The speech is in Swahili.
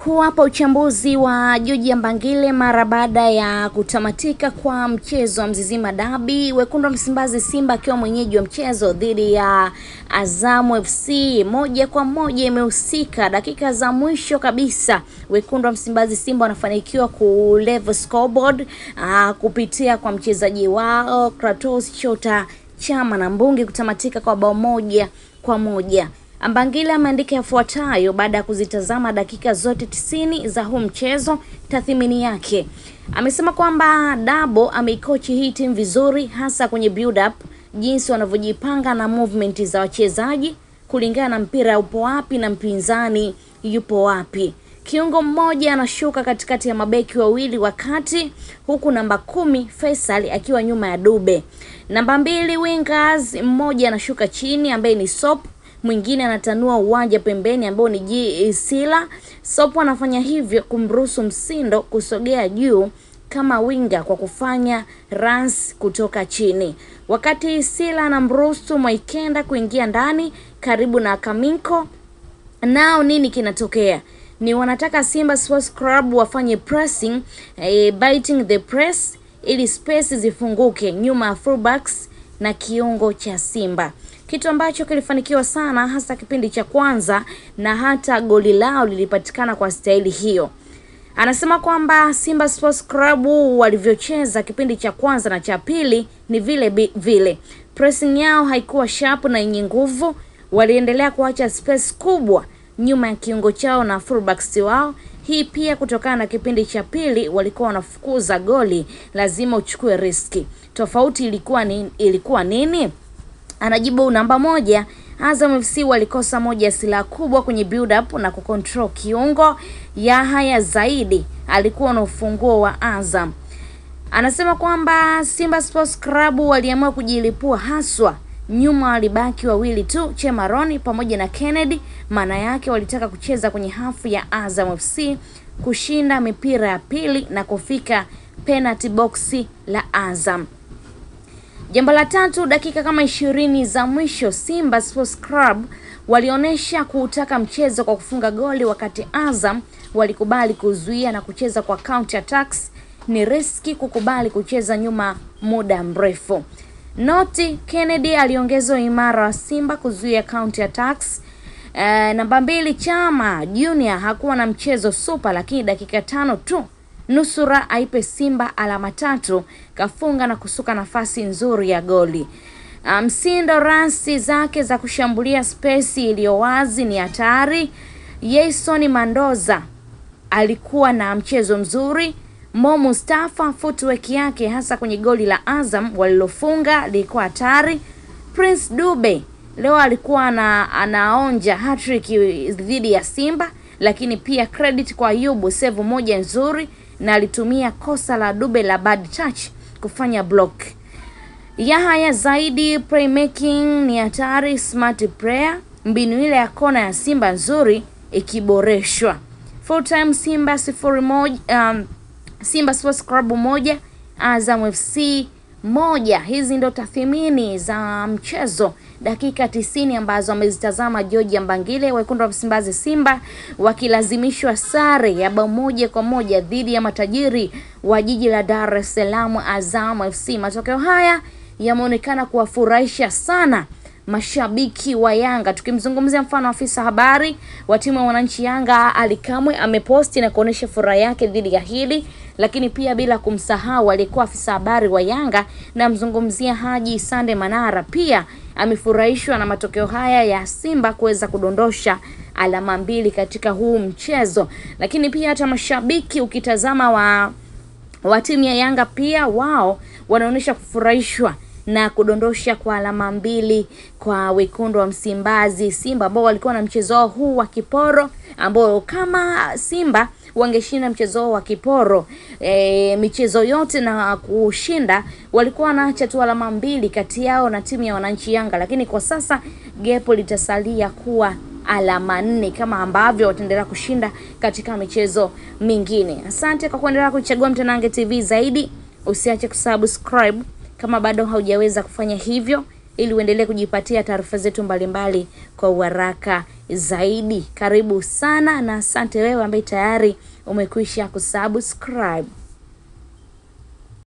kuwapa uchambuzi wa George Mbangile mara baada ya kutamatika kwa mchezo wa Mzizima Dabi, wekundu wa Msimbazi Simba akiwa mwenyeji wa mchezo dhidi ya Azamu FC, moja kwa moja imehusika dakika za mwisho kabisa. Wekundu wa Msimbazi Simba wanafanikiwa ku level scoreboard aa, kupitia kwa mchezaji wao Kratos Chota Chama na Mbungi kutamatika kwa bao moja kwa moja. Mbangile ameandika yafuatayo baada ya kuzitazama dakika zote tisini za huu mchezo. Tathmini yake amesema kwamba Dabo ameikochi hii timu vizuri, hasa kwenye build up, jinsi wanavyojipanga na movement za wachezaji kulingana na mpira upo wapi na mpinzani yupo wapi. Kiungo mmoja anashuka katikati ya mabeki wawili wakati huku namba kumi Faisal akiwa nyuma ya Dube. Namba mbili wingers, mmoja anashuka chini ambaye ni Sop mwingine anatanua uwanja pembeni ambao ni G Sila. Sopo anafanya hivyo kumruhusu Msindo kusogea juu kama winga kwa kufanya runs kutoka chini, wakati Sila anamruhusu Mwaikenda kuingia ndani karibu na Kaminko. Nao nini kinatokea? Ni wanataka Simba Sports Club wafanye pressing, eh, biting the press ili space zifunguke nyuma ya fullbacks na kiungo cha Simba kitu ambacho kilifanikiwa sana hasa kipindi cha kwanza na hata goli lao lilipatikana kwa staili hiyo. Anasema kwamba Simba Sports Club walivyocheza kipindi cha kwanza na cha pili ni vile vile, pressing yao haikuwa sharp na yenye nguvu. Waliendelea kuacha space kubwa nyuma ya kiungo chao na fullbacks wao. Hii pia kutokana na kipindi cha pili walikuwa wanafukuza goli, lazima uchukue riski. Tofauti ilikuwa ni, ilikuwa nini? Anajibu namba moja, Azam FC walikosa moja ya silaha kubwa kwenye build up na kucontrol kiungo. Yahaya Zaidi alikuwa na ufunguo wa Azam. Anasema kwamba Simba Sports Club waliamua kujilipua haswa nyuma, walibaki wawili tu, Chemaroni pamoja na Kennedy. Maana yake walitaka kucheza kwenye hafu ya Azam FC, kushinda mipira ya pili na kufika penalty box la Azam. Jambo la tatu, dakika kama ishirini za mwisho Simba Sports Club walionyesha kuutaka mchezo kwa kufunga goli, wakati Azam walikubali kuzuia na kucheza kwa counter attacks. Ni riski kukubali kucheza nyuma muda mrefu. Noti Kennedy aliongeza imara wa Simba kuzuia counter attacks. Uh, namba mbili Chama Junior hakuwa na mchezo super, lakini dakika tano tu nusura aipe Simba alama tatu, kafunga na kusuka nafasi nzuri ya goli. Msindo um, ransi zake za kushambulia spesi iliyo wazi ni hatari. Jason Mandoza alikuwa na mchezo mzuri. Mo Mustafa footwork yake hasa kwenye goli la Azam walilofunga lilikuwa hatari. Prince Dube leo alikuwa na, anaonja hattrick dhidi ya Simba, lakini pia credit kwa Ayubu, save moja nzuri na alitumia kosa la Dube la bad touch kufanya block. Yahaya Zaidi playmaking ni hatari, smart player. Mbinu ile ya kona ya Simba nzuri ikiboreshwa. Full time Simba sifuri moja, um, Simba Sports Club moja Azam FC moja. Hizi ndo tathmini za mchezo dakika tisini ambazo amezitazama George Mbangile. Wekundu wa Msimbazi Simba wakilazimishwa sare ya bao moja kwa moja dhidi ya matajiri wa jiji la Dar es Salaam Azam FC. Matokeo haya yameonekana kuwafurahisha sana mashabiki wa Yanga. Tukimzungumzia mfano afisa habari wa timu ya wananchi Yanga Ali Kamwe ameposti na kuonesha furaha yake dhidi ya hili, lakini pia bila kumsahau aliyekuwa afisa habari wa Yanga namzungumzia Haji Sande Manara, pia amefurahishwa na matokeo haya ya Simba kuweza kudondosha alama mbili katika huu mchezo. Lakini pia hata mashabiki ukitazama wa wa timu ya Yanga pia wao wanaonyesha kufurahishwa na kudondosha kwa alama mbili kwa wekundu wa Msimbazi Simba ambao walikuwa na mchezo wao huu wa kiporo, ambao kama Simba wangeshinda mchezo wao wa kiporo e, michezo yote na kushinda, walikuwa wanaacha tu alama mbili kati yao na timu ya wananchi Yanga, lakini kwa sasa gepo litasalia kuwa alama nne kama ambavyo wataendelea kushinda katika michezo mingine. Asante kwa kuendelea kuchagua Mtanange TV zaidi, usiache kusubscribe kama bado haujaweza kufanya hivyo ili uendelee kujipatia taarifa zetu mbalimbali kwa uharaka zaidi. Karibu sana na asante wewe ambaye tayari umekwisha kusubscribe.